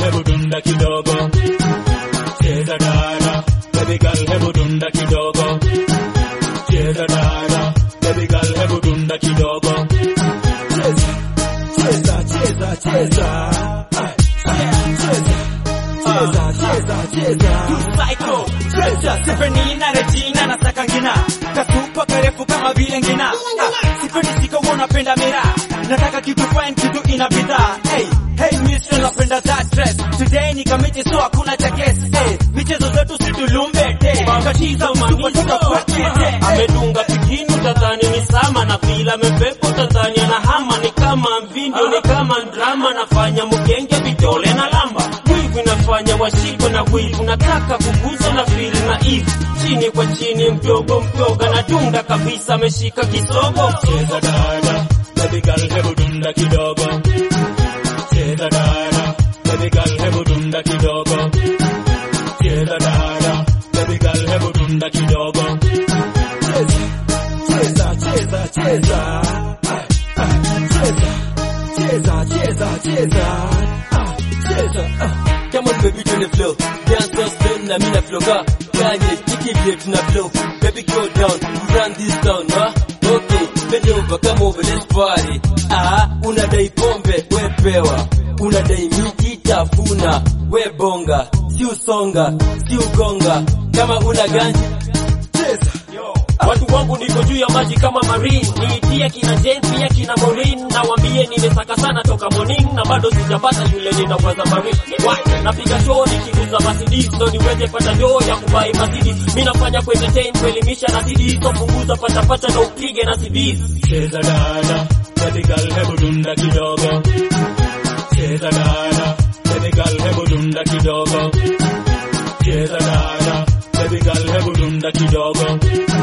hebu dunda kidogo cheza dada baby girl hebu dunda kidogo cheza dada baby girl hebu dunda kidogo cheza cheza cheza cheza cheza cheza Psycho, Treasure, Tiffany na Regina na Sakangina Kasupa karefu kama vile ngina Ah, Sipendi sika wanapenda mira Nataka kitu fine kitu ina bidhaa Hey, hey mister napenda that dress Today ni kamiti so hakuna cha guess Hey, michezo zetu situlumbe te Katiza msupa tukakwete amedunga pikini utadhani ni sama na vila amepepa utadhani anahama ni kama mvindo ni kama drama nafanya mgenge vidole na lamba wivu inafanya washikwe na wivu nataka kuguza na fili na ivu chini kwa chini mdogo mdogo anadunga kabisa ameshika kisogo cheza dada baby girl hebu dunda kidogo cheza dada baby girl hebu dunda kidogo cheza dada baby girl hebu dunda kidogo cheza cheza cheza Ah, ah, cheza cheza cheza cheza Ah, cheza ah. Come on baby to the flow Dance just down na mina flow ka Kanye kiki vile tuna flow Baby go down We run this town ha Okay bend over come over let's party Ah unadai pombe we pewa Unadai miji tafuna we bonga Si usonga si ugonga Kama una ganji cheza watu wangu niko juu ya maji kama marine niitie kina Jane pia kina Maureen na wambie nimesaka sana toka morning na bado sijapata yule ninawaza marine Why? napiga show nikiguza Mercedes ndo niweze pata doo ya kubai Mercedes mimi nafanya ku entertain kuelimisha na CDs so punguza pata pata na upige na CDs cheza dada baby girl hebu dunda kidogo cheza dada baby girl hebu dunda kidogo cheza dada baby girl hebu dunda kidogo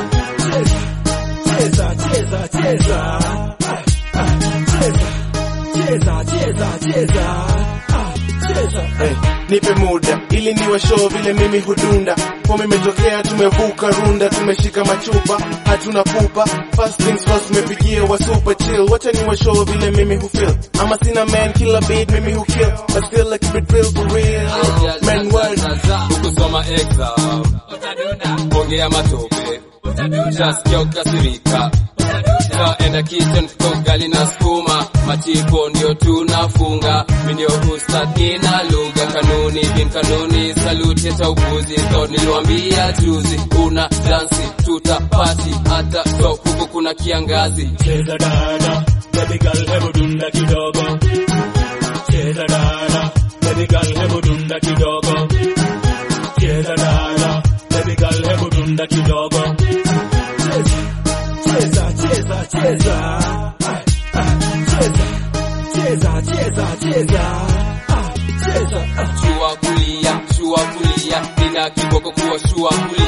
cheza cheza cheza Ah, ah, cheza cheza cheza cheza Ah, cheza Eh, nipe muda ili niwe show vile mimi hudunda kwa imetokea tumevuka runda tumeshika machupa hatuna pupa first things first tumepigia wa super chill wacha niwe show vile mimi hufeel ama sina man killer beat mimi hukill but still like it real for real man world ukusoma exam ongea matope utasikia ukasirika enda kitchen kogali na skuma machipo ndio tunafunga mindio ustad nina lugha kanuni bin kanuni saluti hata upuzi so niliwambia juzi una dansi tutapati hata so huku kuna kiangazi cheza dada baby girl hebu dunda kidogo cheza dada baby girl hebu dunda kidogo cheza dada baby girl hebu dunda kidogo cheza cheza cheza Ah, ah, cheza cheza cheza cheza Ah, cheza ah. shua kulia shua kulia nina kiboko kuwa shua kulia